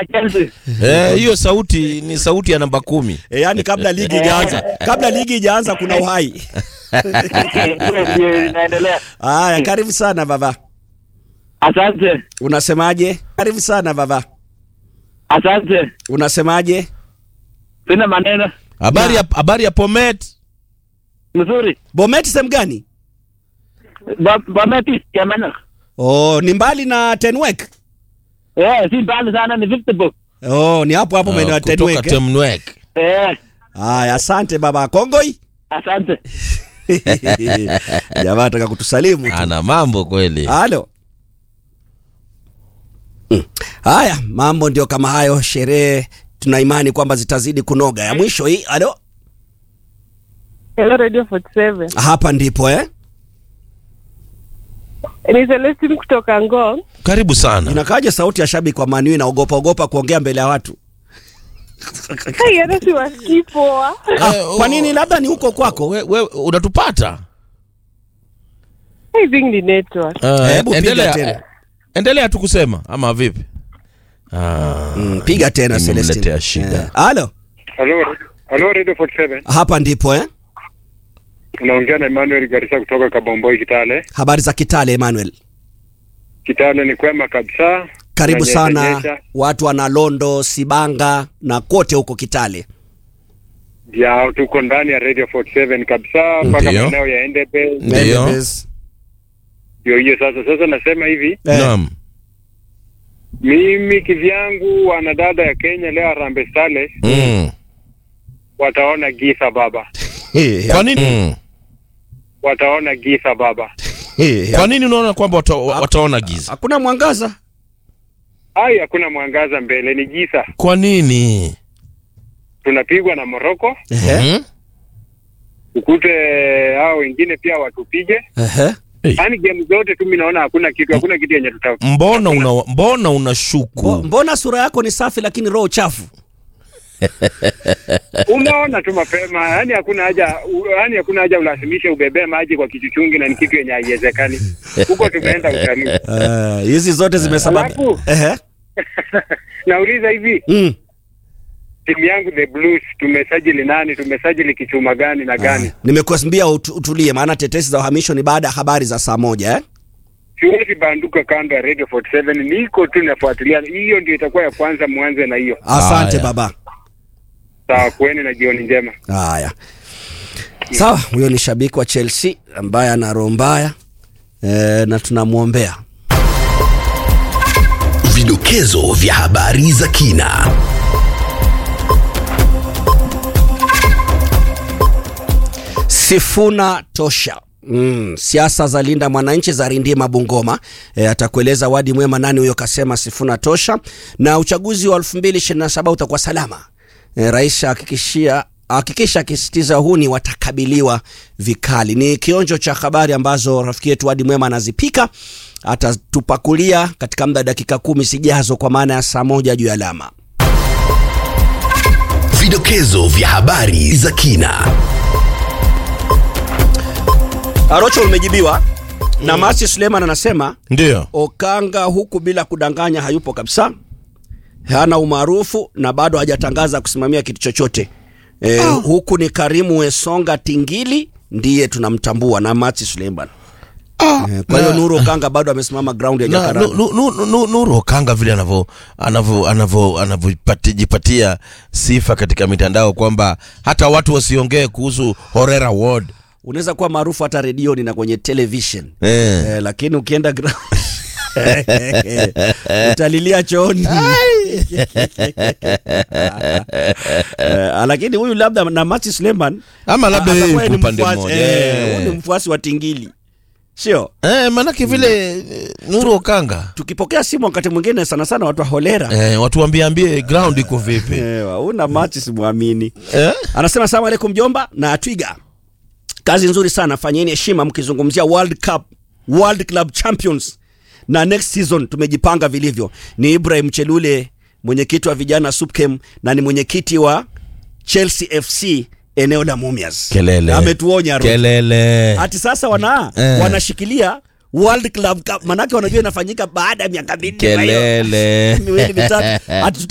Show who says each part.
Speaker 1: ya Chelsea.
Speaker 2: Eh, hiyo sauti ni sauti ya namba kumi.
Speaker 3: E, yani kabla ligi ijaanza, kabla ligi ijaanza kuna uhai.
Speaker 1: Hiyo ndio inaendelea.
Speaker 3: Haya, karibu sana baba.
Speaker 1: Asante,
Speaker 3: Unasemaje? Karibu sana baba.
Speaker 1: asante.
Speaker 3: Unasemaje?
Speaker 1: Sina maneno
Speaker 2: Habari ya habari ya Pomet.
Speaker 1: mzuri.
Speaker 3: Bomet sehemu gani?
Speaker 1: Ba- Bameti ya Manak.
Speaker 3: Oh, ni mbali na Tenwek.
Speaker 1: Eh, si mbali sana ni 50 bob.
Speaker 3: Oh, ni hapo hapo maeneo ya
Speaker 2: Ah, kutoka
Speaker 3: Tenwek. eh?
Speaker 2: Temnwek.
Speaker 1: Eh,
Speaker 3: Haya, asante baba Kongoi.
Speaker 1: asante.
Speaker 3: Jamaa ataka kutusalimu tu.
Speaker 2: Ana mambo kweli.
Speaker 3: Halo. Mm. Haya, mambo ndio kama hayo. Sherehe tuna imani kwamba zitazidi kunoga. Ya mwisho hii, halo,
Speaker 4: Hello Radio 47.
Speaker 3: hapa ndipo eh?
Speaker 4: Ni Celestine kutoka Ngong.
Speaker 2: Karibu sana.
Speaker 3: Inakaja sauti ya shabiki wa Manu inaogopa ogopa kuongea mbele ya watu.
Speaker 4: Hai, hata siwasikii poa.
Speaker 3: Ah,
Speaker 2: Eh,
Speaker 3: kwa
Speaker 2: oh.
Speaker 3: nini? Labda ni huko kwako.
Speaker 2: We, we, unatupata?
Speaker 4: I think ni network.
Speaker 2: Uh,
Speaker 3: Hebu piga
Speaker 2: endelea,
Speaker 3: tena.
Speaker 2: endelea tu kusema ama vipi? Ah,
Speaker 3: Mm, piga tena
Speaker 2: Imemletea
Speaker 3: Celestine.
Speaker 2: shida.
Speaker 3: Eh, Halo,
Speaker 5: Halo, halo Radio 47.
Speaker 3: hapa ndipo eh?
Speaker 5: Unaongea na Emmanuel Garissa kutoka Kabomboi Kitale.
Speaker 3: Habari za Kitale Emmanuel.
Speaker 5: Kitale ni kwema kabisa.
Speaker 3: Karibu
Speaker 5: Kunanyesha
Speaker 3: sana
Speaker 5: nyesha.
Speaker 3: watu wana Londo, Sibanga na kote huko Kitale.
Speaker 5: Ya tuko ndani ya Radio 47 kabisa mpaka
Speaker 2: Ndiyo.
Speaker 5: maeneo ya Endebe.
Speaker 2: Ndiyo.
Speaker 3: Endebess.
Speaker 5: Ndio hiyo sasa. Sasa nasema hivi,
Speaker 3: Eh,
Speaker 2: Naam.
Speaker 5: mimi kivyangu wanadada ya Kenya leo Harambee Stars
Speaker 2: Mm.
Speaker 5: wataona giza baba.
Speaker 3: eh,
Speaker 2: Kwa nini? Mm.
Speaker 5: Wataona giza baba.
Speaker 3: eh,
Speaker 2: Kwa nini unaona kwamba wata, wataona giza?
Speaker 3: Hakuna mwangaza.
Speaker 5: Ai, hakuna mwangaza mbele, ni giza.
Speaker 2: Kwa nini?
Speaker 5: Tunapigwa na Morocco,
Speaker 3: Ehe.
Speaker 2: Mhm.
Speaker 5: ukute hao wengine pia watupige.
Speaker 3: Ehe.
Speaker 5: Yaani game zote tu mimi naona hakuna kitu, hakuna kitu yenye tuta
Speaker 2: Mbona una mbona
Speaker 3: Mbo-
Speaker 2: unashuku?
Speaker 3: Mbona sura yako ni safi lakini roho chafu?
Speaker 5: unaona tu mapema, yani hakuna haja, u- yani hakuna haja ulazimishe ubebee maji kwa kichuchungi, na ni kitu yenye haiwezekani. Huko tumeenda utalii.
Speaker 3: Eh, hizi zote zimesababisha.
Speaker 5: Alafu
Speaker 3: Ehe.
Speaker 5: nauliza hivi,
Speaker 3: Mm.
Speaker 5: timu yangu the Blues tumesajili nani? Tumesajili kichuma gani na gani?
Speaker 3: Nimekuambia utu- utulie, maana tetesi za uhamisho ni baada ya habari za saa moja eh?
Speaker 5: Siwezi banduka kando ya Radio 47, niko tu nafuatilia. Hiyo ndio itakuwa ya kwanza, mwanze na hiyo.
Speaker 3: Asante
Speaker 2: Haya.
Speaker 3: baba.
Speaker 5: Sawa, kueni na jioni njema.
Speaker 3: Haya, sawa. Huyo ni shabiki wa Chelsea ambaye ana roho mbaya eh, na tunamwombea.
Speaker 6: Vidokezo vya habari za kina.
Speaker 3: Sifuna tosha. Mm, siasa za linda mwananchi za rindima Bungoma. E, atakueleza wadi mwema nani huyo kasema Sifuna tosha. Na uchaguzi wa 2027 utakuwa salama. E, rais hakikishia hakikisha akisitiza huni watakabiliwa vikali. Ni kionjo cha habari ambazo rafiki yetu wadi mwema anazipika, atatupakulia katika muda wa dakika kumi sijazo, kwa maana ya saa moja juu ya alama.
Speaker 6: Vidokezo vya habari za kina.
Speaker 3: Arocho umejibiwa na Masi Suleiman anasema
Speaker 2: Ndio.
Speaker 3: Okanga huku bila kudanganya hayupo kabisa, hana umaarufu na bado hajatangaza kusimamia kitu chochote e, huku ni Karimu Wesonga Tingili ndiye tunamtambua na Mati Suleiman. Eh, Kwa hiyo
Speaker 2: na-
Speaker 3: Nuru Okanga bado amesimama ground ya
Speaker 2: Na,
Speaker 3: Jakarta.
Speaker 2: nu, nu, nu, nu, Nuru Okanga vile anavyo anavyo anavyo anavyojipatia sifa katika mitandao kwamba hata watu wasiongee kuhusu Horera Ward.
Speaker 3: Unaweza kuwa maarufu hata redioni na kwenye television
Speaker 2: Eh.
Speaker 3: eh, lakini ukienda ground utalilia chooni eh, lakini huyu labda na Mati Suleiman
Speaker 2: Ama labda
Speaker 3: Ah,
Speaker 2: yeye
Speaker 3: atakuwa
Speaker 2: yuko
Speaker 3: ni
Speaker 2: upande
Speaker 3: mfuasi-
Speaker 2: mmoja.
Speaker 3: eh,
Speaker 2: Eh.
Speaker 3: huyu ni mfuasi wa Tingili, sio?
Speaker 2: Eh, manake vile eh, Nuru Okanga
Speaker 3: Tukipokea simu wakati mwingine sana sana watu wa holera
Speaker 2: eh, watu waambiambie ground iko vipi
Speaker 3: eh, una machi simwamini
Speaker 2: eh?
Speaker 3: anasema salamu alaikum jomba na twiga kazi nzuri sana fanyeni heshima mkizungumzia world cup world club champions na next season tumejipanga vilivyo ni ibrahim chelule mwenyekiti wa vijana supkem na ni mwenyekiti wa chelsea fc eneo la mumias
Speaker 2: Kelele.
Speaker 3: ametuonya Roho.
Speaker 2: Kelele.
Speaker 3: ati sasa wana
Speaker 2: Eh.
Speaker 3: wanashikilia World Club Cup manake wanajua inafanyika baada ya miaka minne kwa hiyo
Speaker 2: Kelele.
Speaker 3: miwili mitatu ati